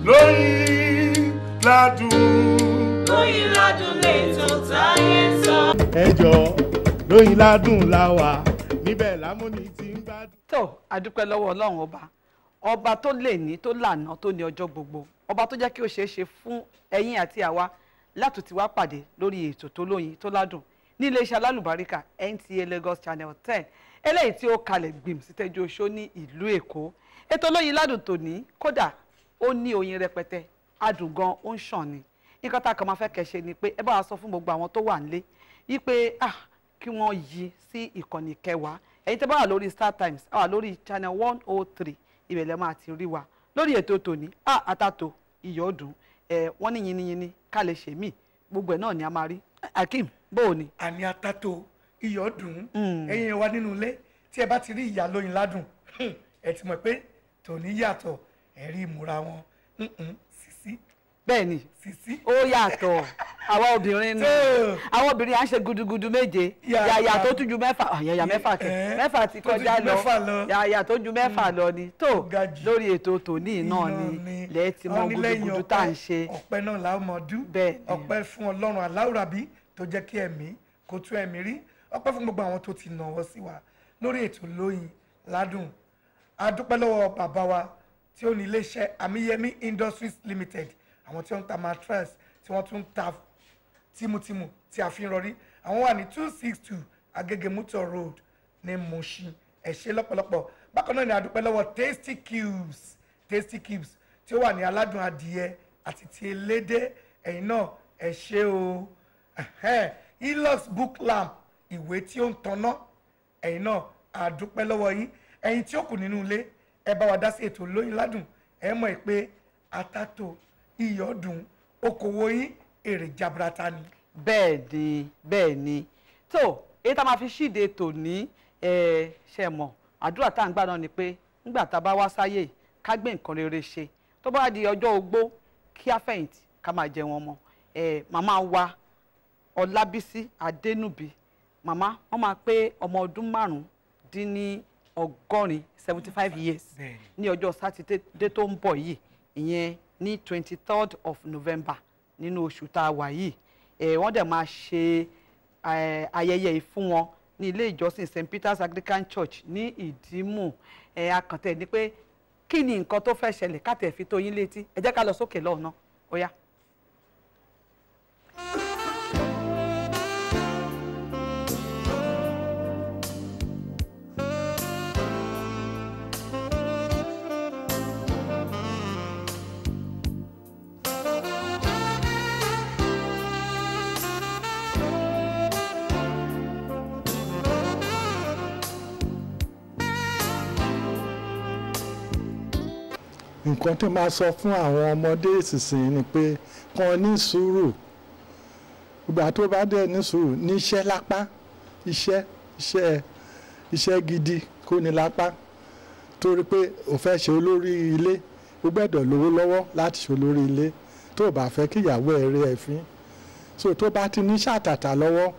lóyìn ládùn. lóyìn ládùn lè tó táyé sọ. ẹjọ lóyìn ládùn la wà níbẹ̀ lámúni ti ń gbádùn. tó àdúpẹ́ lọ́wọ́ ọlọ́run ọba ọba tó lè ní tó lànà tó ní ọjọ́ gbogbo ọba tó jẹ́ kí ó ṣeé ṣe fún ẹ̀yin àti àwa láti ti wá pàdé lórí ètò tó lóyin tó ládùn ní iléeṣẹ́ alálùbáríkà NTA Lagos Channel ten eléyìí tí ó kalẹ̀ gbìm sí tẹ́jú oṣó ní ìlú Èkó ètò lóyin ládùn tòní kódà ó ní oyin rẹpẹtẹ adùn gan ó ń ṣàn ni nǹkan tá a kàn máa fẹ́ kẹ́ ṣe ni pé ẹ bá wa sọ fún gbogbo àwọn tó wà nílé yí pé ah kí wọ́n yí sí ìkànnì kẹwàá ẹ̀yin tẹ́ bá wà lórí Star Times a wà lórí channel one oh three ibẹ̀ lẹ́ máa ti rí wa lórí ètò tòní a àtàtò ìyọ́dún ẹ̀ wọ́n ní yiniyini ká lè ṣe mí gbogbo ẹ̀ náà ni a máa rí Akeem bó o ní. àní atato iyọ̀ dùn Mm. ẹ̀yin wa nínú ilé tí ẹ bá ti rí ìyá lóyin ládùn ẹ ti mọ̀ pé tòní yàtọ̀ ẹ rí ìmúra wọn Mm-mm, sisi bẹ́ẹ̀ ni sisi ó yàtọ̀ àwa obìnrin ni Tó. àwọn obìnrin à ń ṣe gudugudu méje Yàyà. yàyà tó tún ju mẹ́fà ah, yàyà mẹ́fà kẹ Eh, mẹ́fà ti tó tún kọjá ju lọ mẹ́fà lọ. yàyà tó ju mẹ́fà lọ ni tó ga jù. lórí ètò tòní náà ni lẹ́ẹ̀ tí mọ Wọ́n ní lẹ́yìn gudugudu tá à ń ọpẹ́, ṣe ọpẹ́ náà la ó mọ dú Bẹ́ẹ̀ ni. ọpẹ́ fún Ọlọ́run aláwùrábí tó jẹ́ kí ẹ̀mí kó tú ẹ̀mí rí ọpẹ́ fún gbogbo àwọn tó ti nàwọ́ sí wa lórí ètò lóyin ládùn a dúpẹ́ lọ́wọ́ bàbá wa tí ó ní iléeṣẹ́ Amiyemi Industries Limited àwọn tí wọ́n ń ta mattress tí wọ́n tún ń ta tímùtímù tí a fi ń rọrí àwọn wà ní two six two Agege Motor Road ní Mushin ẹ ṣé lọ́pọ̀lọpọ̀ bákan náà ni a dúpẹ́ lọ́wọ́ Tasty Cubes Tasty Cubes tí ó wà ní aládùn adìyẹ àti ti elédè ẹ̀yin náà ẹ ṣé o Ẹhẹ́n, Elox book lamp ìwé tí ó ń tanná ẹ̀yin náà a dúpẹ́ lọ́wọ́ yín ẹ̀yin tí ó kù nínú ilé ẹ bá wa dá sí ètò lóyin ládùn ẹ mọ̀ pé atato iyọ̀ dùn okòwò yín èrè jaburata ni. bẹ́ẹ̀ ni bẹ́ẹ̀ ni tó èyí tá a máa fi ṣíde tòní ẹ ṣe mọ̀ àdúrà tá à ń gbà náà ni pé nígbà tá a bá wá sáyè ká gbé nǹkan rere ṣe tó bá di ọjọ́ ogbó kí á fẹ̀yìntì ká máa jẹun ọmọ ẹ màmá wa ọlábísí adénúbí màmá wọn máa pé ọmọ ọdún márùn dín ní ọgọ́rin seventy five years Bẹ́ẹ̀ni. ní ọjọ́ sátidé tó ń bọ̀ yìí ìyẹn ní twenty third of november nínú oṣù tá a wà yìí ẹ̀ wọ́n dẹ̀ máa ṣe eh, ayẹyẹ yìí fún wọn ní ilé ìjọsìn st peters anglican church ní ìdímù ẹ̀ akàntẹ̀ ni pé kí ni nǹkan tó fẹ́ ṣẹlẹ̀ káàtẹ̀ fi tó yín létí ẹ jẹ́ ká lọ sókè lọ́ọ̀nà ó yá. nǹkan tó máa sọ fún àwọn ọmọdé ìsinsìnyí ni pé kàn ní sùúrù ìgbà tó bá dẹ̀ ní sùúrù níṣẹ́ lápá iṣẹ́ iṣẹ́ iṣẹ́ gidi kó ní lápá torí pé ò fẹ́ ṣe olórí ilé ó gbẹ́dọ̀ lówó lọ́wọ́ láti ṣe olórí ilé tó o bá fẹ́ kí ìyàwó ẹ̀ rí ẹ̀ fín so tó bá ti ní ṣàtàtà lọ́wọ́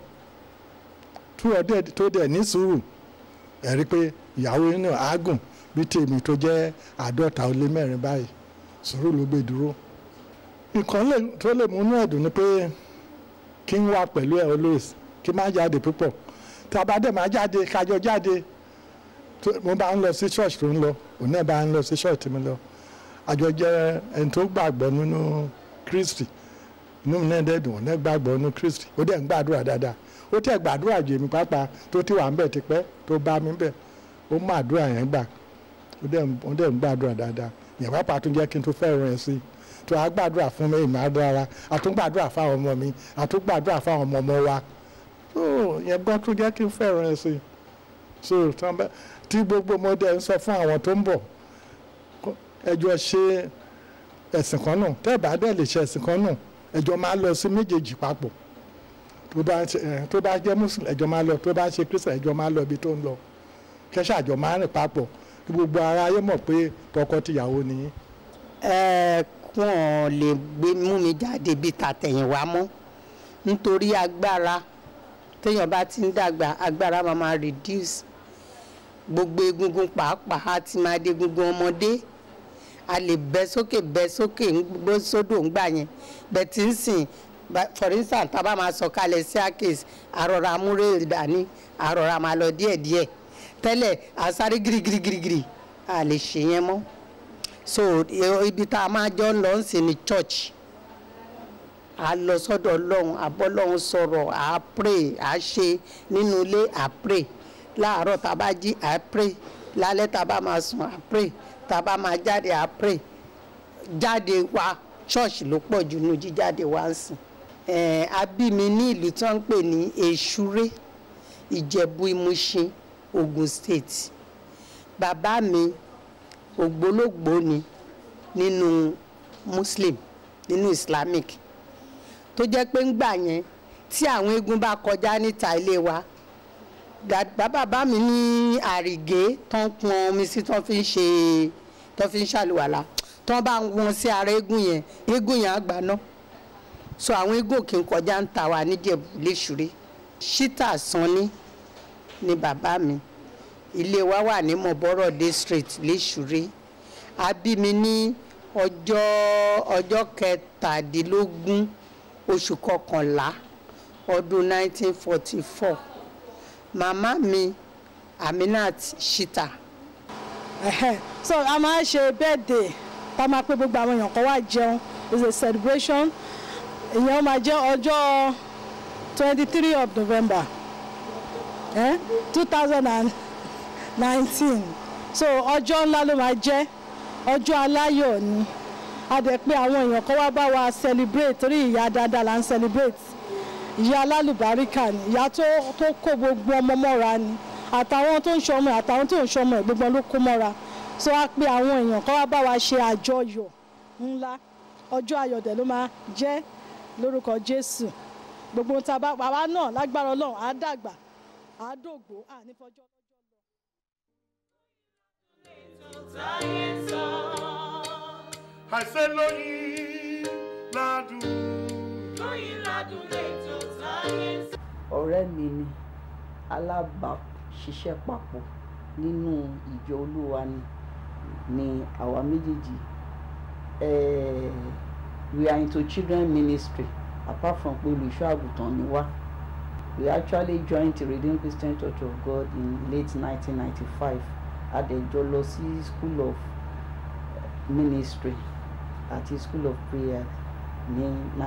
tó o dẹ̀ tó dẹ̀ ní sùúrù ẹ̀ rí pé ìyàwó yín náà á gùn bí tèmi tó jẹ́ àádọ́ta ó lé mẹ́rin báyìí sùúrù ló gbé dúró nǹkan lè- tó lè múnú ẹ̀dùn ni pé kí n wà pẹ̀lú ẹ̀ always kí n má jáde púpọ̀ tá a bá dẹ̀ máa jáde kájọ jáde tó- mo bá ń lọ sí church tó ń lọ òun náà bá ń lọ sí church tí mo lọ àjọ jẹ́ ẹni tó gbàgbọ́ nínú Kristi inú mi náà dẹ̀ dùn òun náà gbàgbọ́ nínú Kristi ó dẹ̀ ń gbàdúrà dáadáa ó tẹ̀ gbàdúrà jù èmi pàápàá tó ti wà ń bẹ̀ tipẹ́ tó bá mi bẹ̀ ó mú àdúrà yẹn gbà ó dẹ̀ ń- ó dẹ̀ ń gbàdúrà dáadáa yẹn pàápàá tún jẹ́ kí n tó fẹ́ràn ẹ̀ sí i tó a gbàdúrà fún mi ìmọ̀ àdára a tún gbàdúrà fáwọn ọmọ mi a tún gbàdúrà fáwọn ọmọ ọmọ wa tó yẹn gbọ́ tún jẹ́ kí n fẹ́ràn ẹ̀ sí i so tán bá- tí gbogbo ọmọdé ń sọ fún àwọn tó ń bọ̀ kó- ẹjọ́ ṣe ẹ̀sìn kan náà tẹ́ ẹ̀ bá dẹ̀ lè ṣe ẹ̀sìn kan náà ẹjọ́ máa lọ sí méjèèjì papọ̀ tó bá ṣe- ẹ̀, tó bá jẹ́ muslim ẹjọ́ máa lọ tó bá ṣe christian ẹjọ́ máa lọ ibi tó ń lọ kẹ́sà àjọ máa rìn papọ̀ kí gbogbo ara ayé mọ̀ pé tọkọ-tìyàwó nìyí. ẹ kún lè gbé mú mi jáde bíi tàtẹ̀yìnwá mọ́ nítorí agbára téèyàn bá ti ń dàgbà agbára máa máa reduce gbogbo egungun pàápàá á ti máa dé egungun ọmọdé a lè bẹ́ sókè bẹ́ sókè ń gbó sódò ń gbà yẹn bẹ́ẹ̀ tí ń sìn ba- for instance tá a bá máa sọ kalẹ̀ sí àkèsí àrọ̀rà amúrè dání àrọ̀rà máa lọ díẹ̀díẹ̀ tẹ́lẹ̀ àsáré girigirigirigiri a lè ṣe yẹn mọ́ so i- ibi tá a máa jọ ń lọ ń sìn ní church a lọ sọ́dọ̀ ọlọ́run àbọ́lọ́run sọ̀rọ̀ à pray à ṣe nínú ilé à pray láàárọ̀ tá a bá jí à pray lálẹ́ tá a bá máa sùn à pray tá a bá máa jáde à pray jáde wa church ló pọ̀ jù nínú jíjáde wa ń sìn ẹ̀ẹ́n a bí mi ní ìlú tí wọ́n ń pè ní èṣúré ìjẹ̀bú ìmúṣin ogun state bàbá mi ògbólógbòó ni nínú muslim nínú islamic tó jẹ́ pé ń gbà yẹn tí àwọn eégún bá kọjá níta ilé wa dàgbà bàbá mi ní àrìgé tó ń pọn omi sí tó fi ń ṣe tó fi ń ṣàlùwàlà tó bá ń wọn sí ara eégún yẹn eégún yẹn á gbaná so àwọn eégún kì í kọjá ń ta wa níjẹ̀bú léṣuré ṣítà sanni ni bàbá mi ilé wa wà ní mọ̀bọ́rọ̀ district léṣuré a bí mi ní ọjọ́ ọjọ́ kẹtàdínlógún oṣù kọkànlá ọdún 1944 màmá mi aminat shita Ẹhẹ́. so a máa ń ṣe birthday tá a máa pé gbogbo àwọn èèyàn kan wá jẹun it's a celebration ìyẹn máa jẹ́ ọjọ́ twenty three of november two thousand and nineteen so ọjọ́ ńlá ló máa jẹ́ ọjọ́ aláyọ̀ ni a dẹ̀ pé àwọn èèyàn kan wá bá wa celebrate torí ìyá dáadáa là ń celebrate ìyá alálùbáríkà ni ìyá tó tó kó gbogbo ọmọ mọ́ra ni àtàwọn tó ń ṣọmọ ẹ̀ àtàwọn tó ń ṣọmọ ẹ̀ gbogbo ló kó mọ́ra so a pé àwọn èèyàn kan wá bá wa ṣe àjọyọ̀ ńlá ọjọ́ ayọ̀ dẹ̀ ló máa jẹ́ lórúkọ jésù gbogbo ohun tá a bá àwa náà lágbára ọlọ́run á dàgbà á dògbò á ní fọjọ́ lọ́jọ́ lọ. táyé sọ. àṣẹ lóyìn ládùn. lóyìn ládùn lètò táyé sọ. ọ̀rẹ́ mi ni alábàáṣiṣẹ́ papọ̀ nínú ìjọ olúwa ni ni àwa méjèèjì eh, we are into children ministry apart from pé olùṣọ́ àgùntàn ni wá we actually joined the Redeemed Christian Church of God in late 1995 adẹjọ lọ sí school of ministry àti school of prayer ní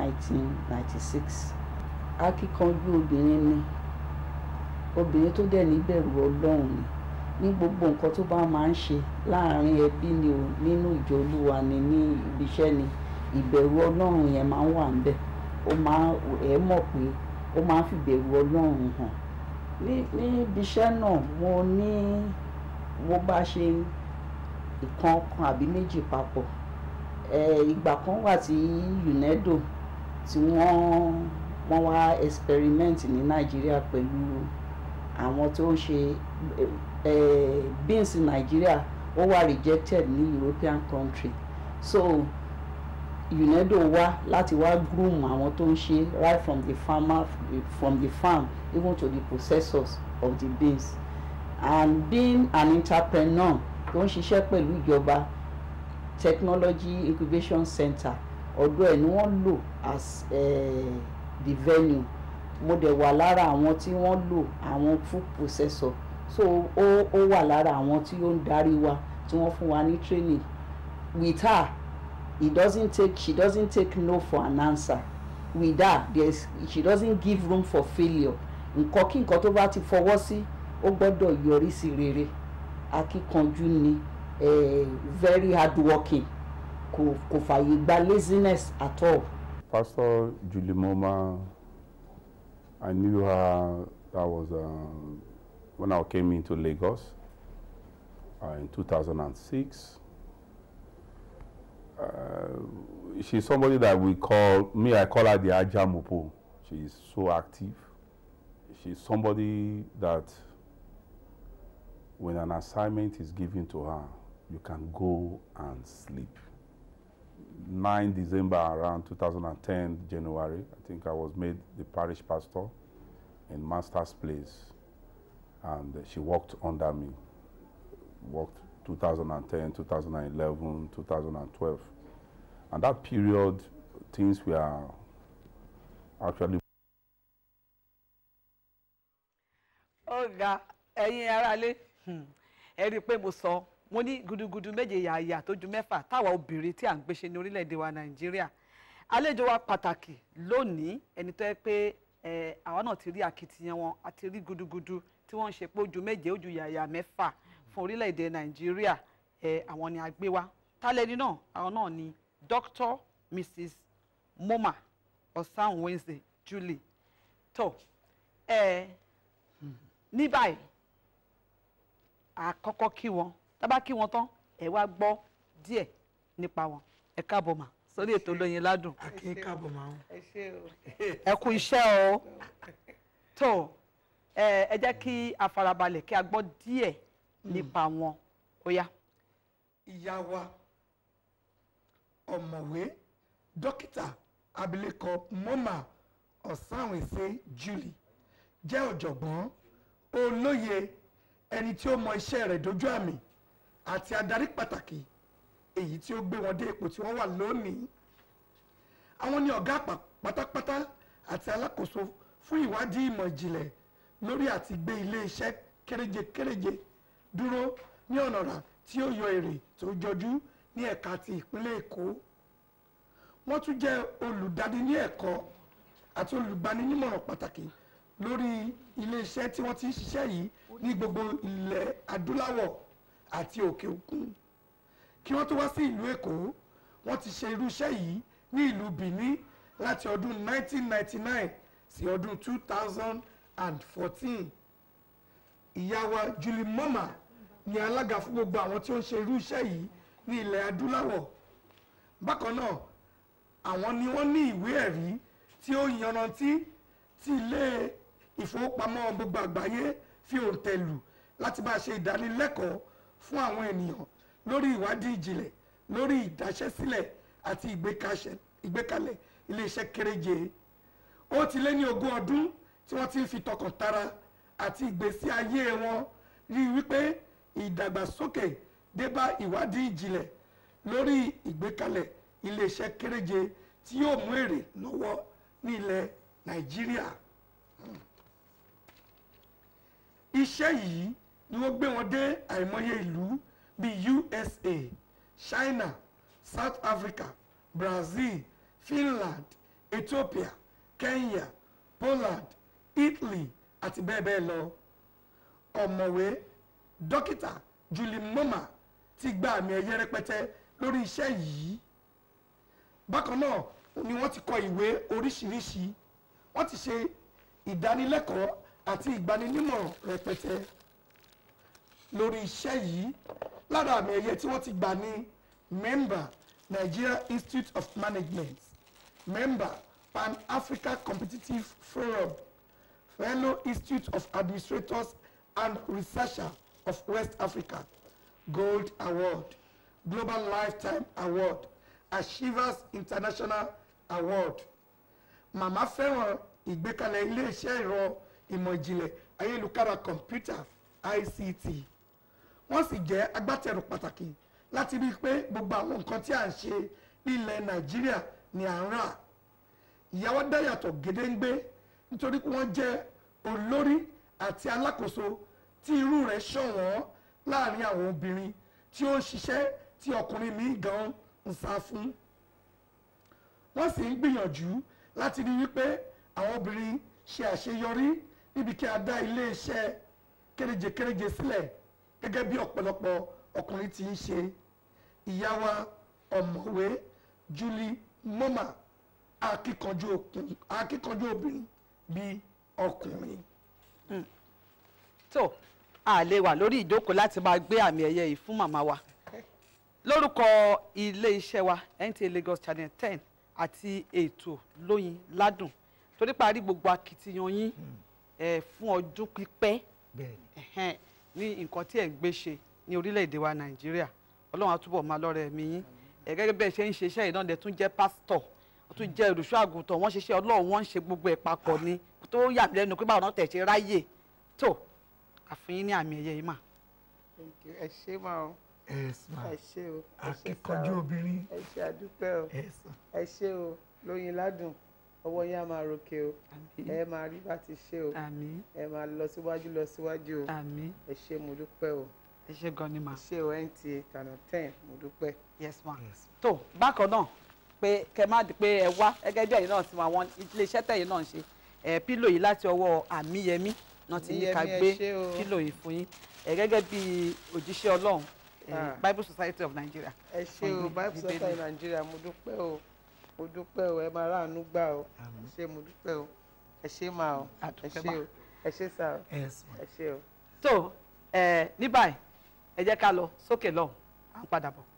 1996 akíkanjú obìnrin ni obìnrin tó dẹ̀ níbẹ̀rù ọlọ́run ni ní gbogbo nǹkan tó bá máa ń ṣe láàrin ẹbí ni o nínú ìjọ olúwa ni ní ibiṣẹ́ ni ìbẹ̀rù ọlọ́run yẹn máa ń wà níbẹ̀ ó máa ẹ̀ mọ̀ pé ó máa ń fi ìbẹ̀rù ọlọ́run hàn ní ní ibiṣẹ́ náà mo ní mo bá ṣe ìkan kan àbí méjì papọ̀ ẹ̀ ìgbà kan wà tí UNEDO tí wọ́n wọ́n wá experiment ní nàìjíríà pẹ̀lú àwọn tó ń ṣe eh, beans in nàìjíríà ó wà rejected ní european country so unedo wá láti wá groom àwọn tó ń ṣe right from the farmer from the farm even to the processors of the beans and being an entrepreneur tó ń ṣiṣẹ́ pẹ̀lú ìjọba technology incubation center ọ̀dọ̀ ẹ̀ ni wọ́n lò as uh, the venue mo dẹ̀ wà lára àwọn tí wọ́n lò àwọn food processor so ó ó wà lára àwọn tí ó ń darí wa tí wọ́n fún wa ní training with her it doesn't take she doesn't take no for an answer with her there's she doesn't give room for failure nǹkan kí nǹkan tó bá ti fọwọ́ sí ó gbọ́dọ̀ yọrí sí rere akíkanjú ni eh, very hardworking kò kò fààyè gba laziness at all. Pastor Julie Moma, I knew her, that was um, when I came into Lagos uh, in 2006. Uh, she's somebody that we call, me, I call her the Ajamupo. She's so active. She's somebody that when an assignment is given to her, you can go and sleep. 9 December around 2010, January, I think I was made the parish pastor in Master's Place. And she worked under me, worked 2010, 2011, 2012. And that period, things were actually ọ̀gá ẹ̀yin aráalé hmm, ẹ rí i pé mo sọ mo ní gudugudu méje yàyà tó ju mẹ́fà táwa obìnrin tí à ń gbéṣe ní orílẹ̀-èdè wa nàìjíríà àlejò wa pàtàkì lónìí ẹni tó yẹ pé ẹ àwa náà ti rí akitiyan wọn àti rí gudugudu tí wọ́n ń ṣe pé ojú méje ojú yàyà mẹ́fà fún orílẹ̀-èdè nàìjíríà ẹ àwọn ni a gbé wá tálẹ́ni náà àwọn náà ni Dr. Mrs. Moma Ọ̀sán Wednesday Julie tó ẹ ní báyìí àkọ́kọ́ kí wọn tábà kí wọn tán ẹ wá gbọ́ díẹ̀ nípa wọn ẹ káàbọ̀ mà sórí ètò Olóyin Ládùn akin káàbọ̀ máa ń. ẹ kú iṣẹ́ o tó ẹ ẹ jẹ́ kí a farabalẹ̀ kí a gbọ́ díẹ̀ nípa wọn ó yá. ìyá wa ọ̀mọ̀wé dókítà abilékọ moma ọ̀sánwẹ̀sẹ̀ julie jẹ́ ọ̀jọ̀gbọ́n olóye ẹni tí ó mọ iṣẹ́ rẹ̀ dójú àmì àti adarí pàtàkì èyí tí ó gbé wọn dé ipò tí wọ́n wà lónìí àwọn ni ọ̀gá àpà pátápátá àti alákòóso fún ìwádìí ìmọ̀ ìjìnlẹ̀ lórí àti gbé ilé-iṣẹ́ kéréje-kéréje dúró ní ọ̀nà rà tí ó yọ èrè tó jọjú ní ẹ̀ka ti ìpínlẹ̀ èkó wọ́n tún jẹ́ olùdarí ní ẹ̀kọ́ àti olùgbaninímọ̀ràn pàtàkì lórí ilé-iṣẹ́ tí wọ́n ti ń ṣiṣẹ́ yìí ní gbogbo ilẹ̀ adúláwọ̀ àti òkè òkun kí wọ́n tó wá sí ìlú èkó wọ́n ti ṣe irú iṣẹ́ yìí ní ìlú benin láti ọdún 1999 sí ọdún 2014 ìyá wa julie moma ni alága fún gbogbo àwọn tí ó ń ṣe irú iṣẹ́ yìí ní ilẹ̀ adúláwọ̀ bákan náà àwọn ni wọ́n ní ìwé ẹ̀rí tí ó yanrantí tí ilé ìfowópamọ́ gbogbo àgbáyé fi òǹtẹ̀ lù láti bá ṣe ìdánilẹ́kọ̀ọ́ fún àwọn ènìyàn lórí ìwádìí ìjìnlẹ̀ lórí ìdáṣẹ́sílẹ̀ àti ìgbékaṣẹ- ìgbékalẹ̀ iléeṣẹ́ kéréje ó ti lé ní ogún ọdún tí wọ́n ti ń fi tọkàntara àti ìgbésí ayé wọn rí wípé ìdàgbàsókè dé bá ìwádìí ìjìnlẹ̀ lórí ìgbékalẹ̀ iléeṣẹ́ kéréje tí yóò mú èrè lọ́wọ́ ní ilẹ̀ nàìjíríà iṣẹ́ yìí ni wọ́n gbé wọn dé àìmọye ìlú bíi usa china south africa brazil finland ethiopia kenya poland italy àti bẹ́ẹ̀ bẹ́ẹ̀ lọ ọ̀mọ̀wé dókítà julie moma ti gba àmì ẹ̀yẹ rẹpẹtẹ lórí iṣẹ́ yìí bákan náà ni wọ́n ti kọ ìwé oríṣiríṣi wọ́n ti ṣe ìdánilẹ́kọ̀ọ́ àti ìgbaninímọ̀ràn rẹpẹtẹ lórí iṣẹ́ yìí lára àmì ẹ̀yẹ tí wọ́n ti gbà ní member nigeria institute of management member pan africa competitive forum fellow institute of administrators and researcher of west africa gold award global lifetime award achievers international award màmá fẹ́ràn ìgbékalẹ̀ iléeṣẹ́ ẹ̀rọ ìmọ̀ ìjìnlẹ̀ ayélujára kọ̀ǹpútà ict wọ́n sì jẹ́ agbátẹrù pàtàkì láti rí i pé gbogbo àwọn nǹkan tí à ń ṣe nílẹ̀ nàìjíríà ni à ń rà ìyàwó dáyàtọ̀ gédéǹgbé nítorí pé wọ́n jẹ́ olórí àti alákòóso tí irú rẹ̀ ṣọ̀wọ́n láàrin àwọn obìnrin tí ó ń ṣiṣẹ́ tí ọkùnrin míì gan ń sá fún wọ́n sì ń gbìyànjú láti rí wípé àwọn obìnrin ṣe àṣeyọrí níbi kí a dá iléeṣẹ́ kéréje-kéréje sílẹ̀ gẹ́gẹ́ bí ọ̀pọ̀lọpọ̀ ọkùnrin ti ń ṣe ìyá wa ọ̀mọ̀wé Julie Moma akíkanjú okùn- akíkanjú obìnrin bíi ọkùnrin. tó a lè wà lórí ìjókòó láti máa gbé àmì ẹ̀yẹ yìí fún màmá wa lórúkọ ilé-iṣẹ́ wa NTA Lagos Channel ten àti ètò lóyin ládùn torí parí gbogbo akitiyan yín ẹ fún ọdún pípẹ́ ẹ̀hẹ́n, ní nǹkan tí ẹ̀ ń gbé ṣe ní orílẹ̀-èdè wa Nàìjíríà Ọlọ́run á túbọ̀ máa lọ́rẹ̀ ẹ̀mí yín ẹ̀ gẹ́gẹ́ bẹ́ẹ̀ ṣe ń ṣe iṣẹ́ ìdánwò tún jẹ́ pásítọ̀ wọ́n tún jẹ́ olùṣọ́ àgùntàn wọ́n ṣiṣẹ́ Ọlọ́run wọ́n ń ṣe gbogbo ẹ̀ papọ̀ ni tó yà mí lẹ́nu pé báwọn náà tẹ̀ ṣe ráyè tó àfihàn ní àmì ẹ̀yẹ yìí mà. ẹ ṣé máa o. Yes, ma. ẹ ṣé o ẹ ṣé sá akíkanjú o. obìnrin ẹ ṣé àdúpẹ́ o Yes, ma. ẹ ṣé o lóyin ládùn ọwọ́ yín á máa ròkè o ẹ máa rí bá ti ṣe o àmín ẹ máa lọ síwájú lọ síwájú o àmín ẹ ṣé mo dúpẹ́ o ẹ ṣé gan ni mà. ẹ ṣé o nta tànà ten mo dúpẹ́. yes ma tó bákan náà pé kẹ má di pé ẹ wá gẹ́gẹ́ bí ẹ̀yin náà ti mọ àwọn iléeṣẹ́ tẹ̀yin náà ń ṣe ẹ pílò yìí láti ọwọ́ àmíyẹmí náà ti ní ká Àmíyẹmí, ẹ gbé ṣé o. pílò yìí fún yín ẹ gẹ́gẹ́ bí òjíṣẹ́ Ọlọ́run ẹ, Ah. Bible Society of Nigeria. ẹ ṣé o Ọgbìn bible Bíbélì. society nàìjíríà mo dúpẹ́ o mo dúpẹ́ o ẹ máa ráàánú gbà o ẹ ṣé mo dúpẹ́ o ẹ ṣé máa o ẹ Àdúpẹ́ ṣé mà. o ẹ ṣé sá o Yes, ma. ẹ ṣé o. tó ẹ ní báyìí ẹ jẹ́ ká lọ sókè lọ́hùn à ń padà bọ̀.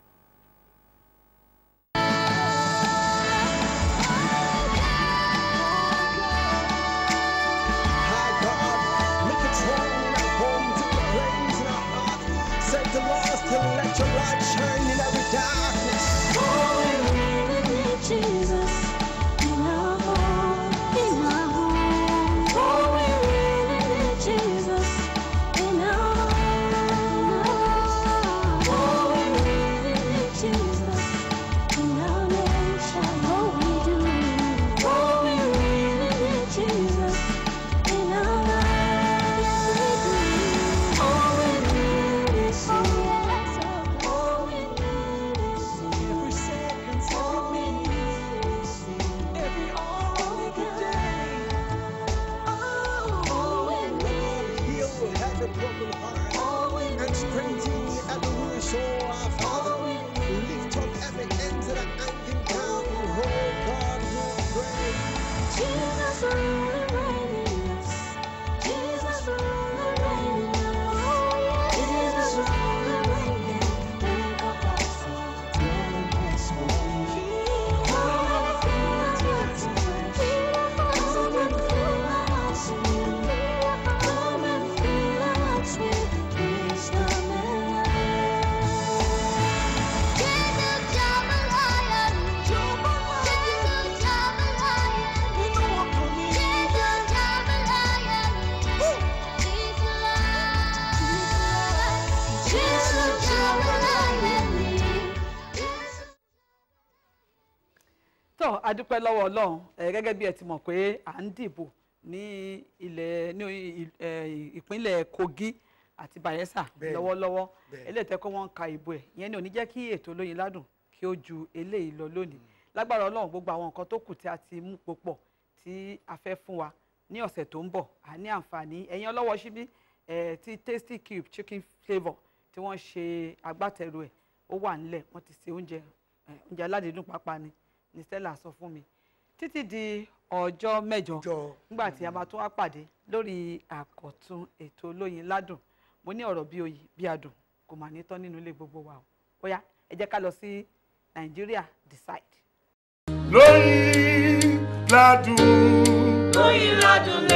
High God, make it strong at home to the flames in our heart. Set the lost to let your light shine in every darkness. Oh, we really need Jesus in our home, in our home. Oh, we really need Jesus in our home. Oh, we really need Jesus in our nation. Oh, we do. Oh, we really need Jesus in our lives. Yes, we do. Oh, we really need Jesus. Oh, we need Jesus. Every second, every minute, every hour, every day. Heal every broken heart and strengthen every weary soul, our Father. Lift up every end to the anchor down. Oh God, we pray. Jesus rule and reign in us. Jesus rule and reign in us. Jesus rule and reign in us. Think of us. Dwelling place where we Oh, let us fill our hearts with Come and fill our hearts with Come and fill our hearts with wisdom and love. Jesus, Jambalaya, Jesus, Jambalaya, Jesus, Jambalaya, Jesus, Jambalaya, tó a dúpẹ́ lọ́wọ́ ọlọ́run ẹ gẹ́gẹ́ bí ẹ ti mọ̀ pé à ń dìbò ní ilẹ̀ ní ì- ẹ, ìpínlẹ̀ Kogi àti Bayelsa Bẹ́ẹ̀ni, lọ́wọ́lọ́wọ́ bẹ́ẹ̀ni. eléyìí tẹ́ kó wọ́n ń ka ìbò ẹ̀ ìyẹn ni ò ní jẹ́ kí ètò Olóyin Ládùn kí ó ju eléyìí lọ lónìí lágbára ọlọ́run gbogbo àwọn nǹkan tó kù tí a ti mú pòpọ̀ tí a fẹ́ fún wa ní ọ̀sẹ̀ tó ń bọ̀ à ní àǹfààní ẹ̀yin ọlọ́wọ́ síbí ẹ̀ tí Tasty Cube chicken flavour tí wọ́n ṣe agbátẹrù ẹ̀ ó wà nílẹ̀ wọ́n ti ṣe oúnjẹ ẹ̀, oúnjẹ aládìídùn pápá ni ní Stella sọ fún mi títí di ọjọ́ mẹ́jọ nígbà tí a máa tún wá pàdé lórí àkọ́tún ètò Olóyin Ládùn mo ní ọ̀rọ̀ bí oyin bí adùn kò mà ní tán nínú ilé gbogbo wa o ó yá ẹ jẹ́ ká lọ sí Nigeria decide. lóyin ládùn. Lóyin ládùn